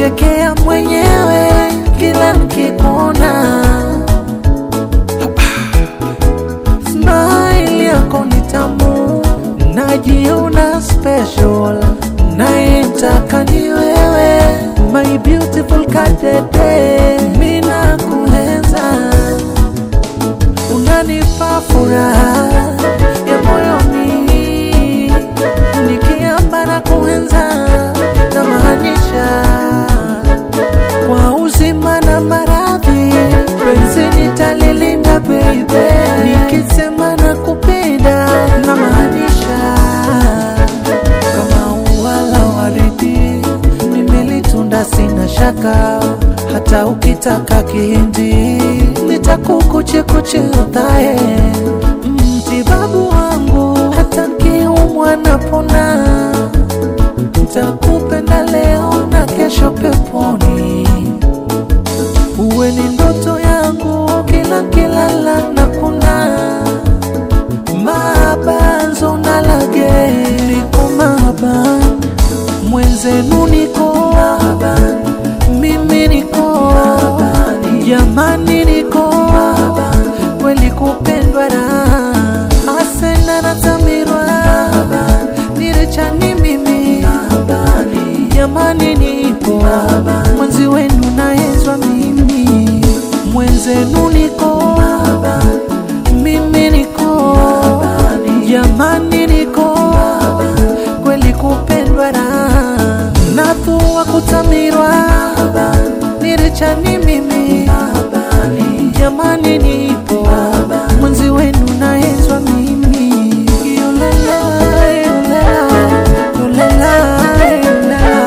najichekea mwenyewe kila nikikuona. Smile yako ni tamu, najiona special, nayetaka ni wewe, my beautiful kadede, mina kuenza, unanipa furaha ya moyoni, nikiamba na kuenza na maanisha kwa uzima na maradhi, penzi nitalilinda baby, nikisema na kupenda na maanisha kama ua la waridi, nimelitunda sina shaka, hata ukitaka kihindi nitakukuchekuche udhae mtibabu wangu, hata nkiumwa napona nitakupenda leo na kesho peponi, uwe ni ndoto yangu kila kilala na kuna mabanzo na lage niko maban mwenzenu niko maban mimi niko maban jamani niko maban kweli kupendwa raha asena natamirwa nirechani mimi jamani nipo mwenzi wenu naezwa mimi mwenzenu niko mimi niko jamani niko kweli kupendwa raha nathua kutamirwa nirechani mimi jamani nipo mwenzi wenu naezwa mimi yolela yolela yolela yolela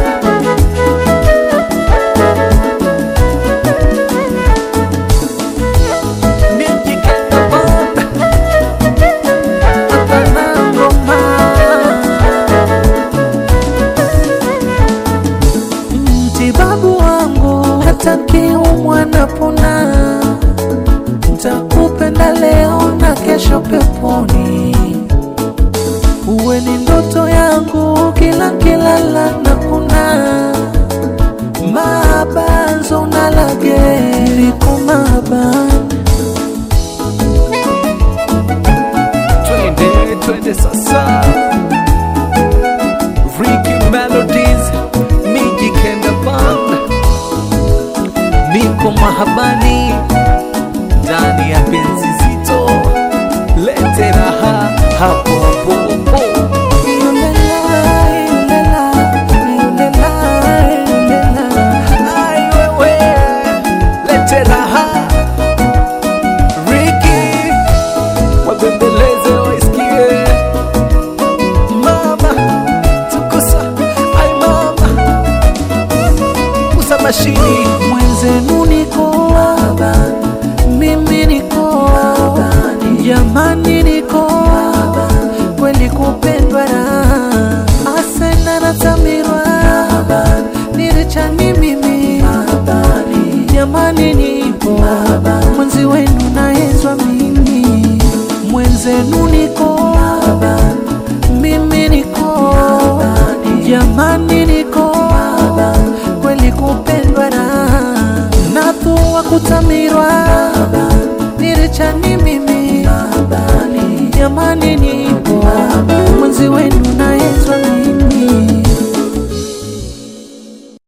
mtibabu wangu, hata kiumwa napona, nitakupenda leo na kesho peponi, uwe ni ndoto yangu kila kilala na kuna mabanzo na lage niko maban twende twende sasa Ricky Melodies Miji Kenda Band niko mahabani ndani ya penzi zito lete raha hapo hapo yolela yolela yolela yolela Ai wewe lete raha Ricky wabembeleze waisikie mama tukusa ai mama usa mashini mwenzenu niko mimi niko jamani niko kweli kupendwa raha asena natamirwa nirichani mimi jamani nipo mwenzi wenu naezwa mimi mwenzenu niko